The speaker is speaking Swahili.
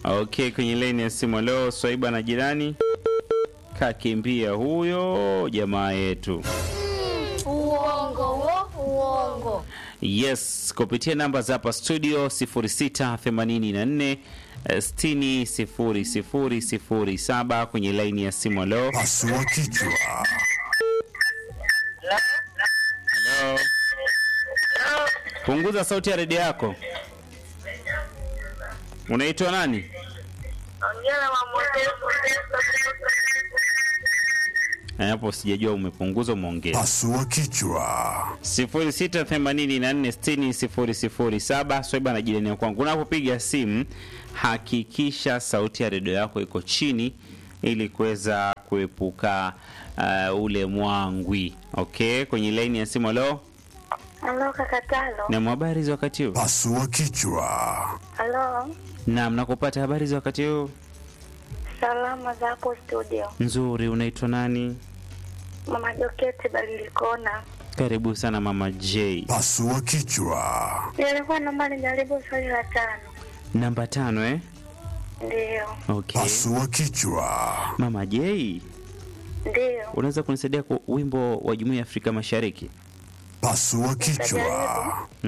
Okay, kwenye laini ya simu leo Swaiba na jirani kakimbia huyo jamaa yetu. Uongo wo, uongo. Yes, kupitia namba za hapa studio 0684 60 0007 kwenye laini ya simu leo. Pasua kichwa. Hello. Punguza sauti ya redio yako. Unaitwa nani? Eh, Hapo sijajua umepunguza umeongeza. Pasua kichwa. 0684600007 Swaiba na jirani ya kwangu. Unapopiga simu hakikisha sauti ya redio yako iko chini ili kuweza kuepuka uh, ule mwangwi. Okay, kwenye laini ya simu leo Halo kakatalo. na habari za wakati huu. Pasua kichwa. Halo. Naam, nakupata habari za wakati huu Salama za hapo studio. nzuri. Unaitwa nani? Mama Joketi Balilikona. Karibu sana mama J. Pasua kichwa. Nilikuwa naomba nijaribu swali la tano. Namba tano eh? Ndiyo. Okay. Pasua kichwa. Mama J, Ndiyo. unaweza kunisaidia kwa wimbo wa Jumuiya ya Afrika Mashariki? Pasua kichwa.